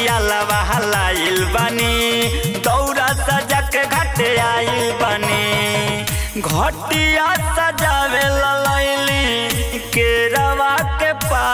नरियालवा हलाइल बनी दौरा सजा के घाटे आइल बनी घटिया सजावे ललैली केरवा के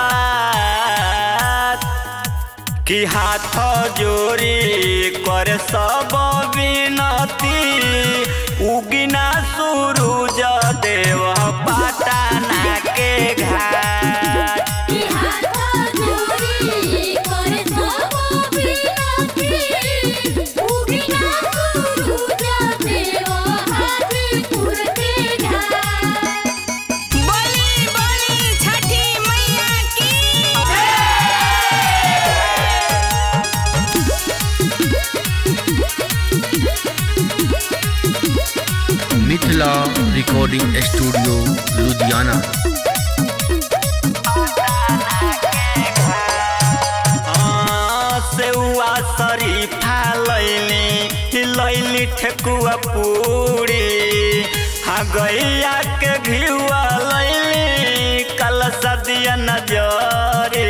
पात कि हाथ जोड़ी कर सब विनती उगिना सूरज देव पाटना के घाट कि हाथ जोड़ी करे सब विनती उगिना सूरज देव हाजीपुर के घाट बोली बोली छठी मैया की मिथिला रिकॉर्डिंग स्टूडियो लुधियाना हाँ, सेउआ शरीफा लैली लैली ठेकुआ पूरी हाँ गैया के घिउआ लैली कल सदिया नजरे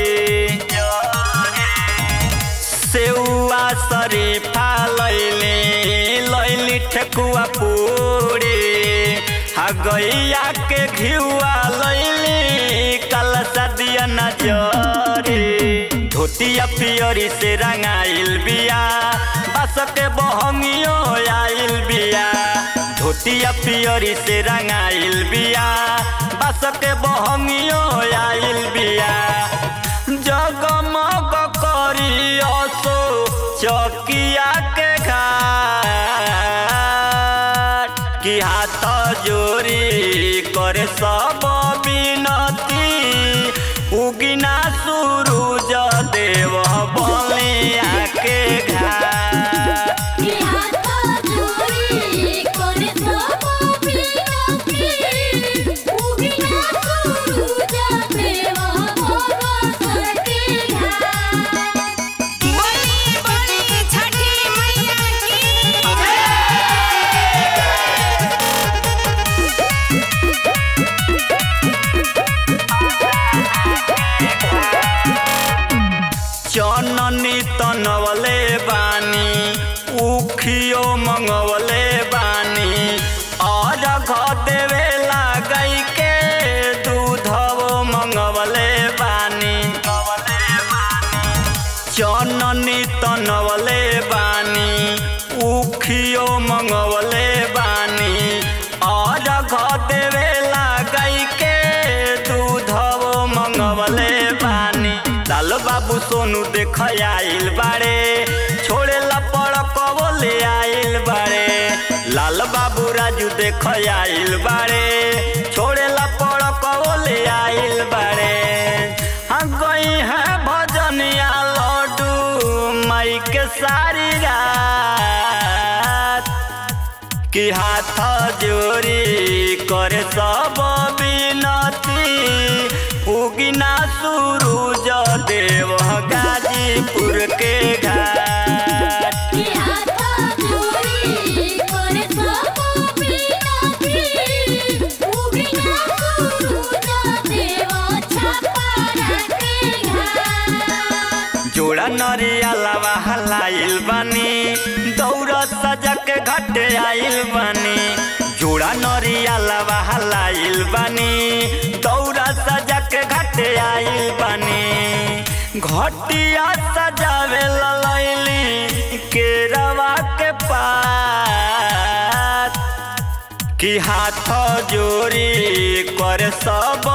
सेउआ शरीफा लैली लैली ठेकुआ पूरी हाँ गैया के घिउआ लैली कल सदिया नजरे धोतिया पियरी से रंगाइल बिया बस के बहंगियो आइल बिया धोतिया पियरी से रंगाइल बिया बस के बहंगियो आइल बिया जगमग करी असो चकिया के घाट कि हाथ जोड़ी करे सब विनती उगिना सूरज देव बलिया के घाट कि हाथ जोड़ी करे सब विनती उगिना सूरज देव भगवान के घाट बोली बोली छठी मैया की चननी तनवले बानी उखियो मंगवले बानी और घ देवे लागई के दूधवो मंगवले बानी चननी तनवले बानी उखियो मंगवले बानी और घ देवे लागई के दूधवो मंगवले बानी लाल बाबू सोनू देख आइल बाड़े छोड़े ला पड़कवो ले आइल बाड़े लाल बाबू राजू देख आइल बाड़े छोड़े ला पड़कवो ले आइल बाड़े हाँ गई है भजनिया लड्डू माई के सारी रात कि हाथ जोड़ी करे सब विनती उगिना सूरज देव गाजीपुर के घाट कि हाथ जोड़ी करे सब विनती उगिना सूरज देव छापरा के घाट जोड़ा नरियालवा हलाइल बनी दौड़ सजा के घट आइल बनी जोड़ा नरियालवा हलाइल बनी दौड़ सजा के घट आइल बनी घटिया सजावे ललैली केरवा के पात कि हाथ जोड़ी कर सब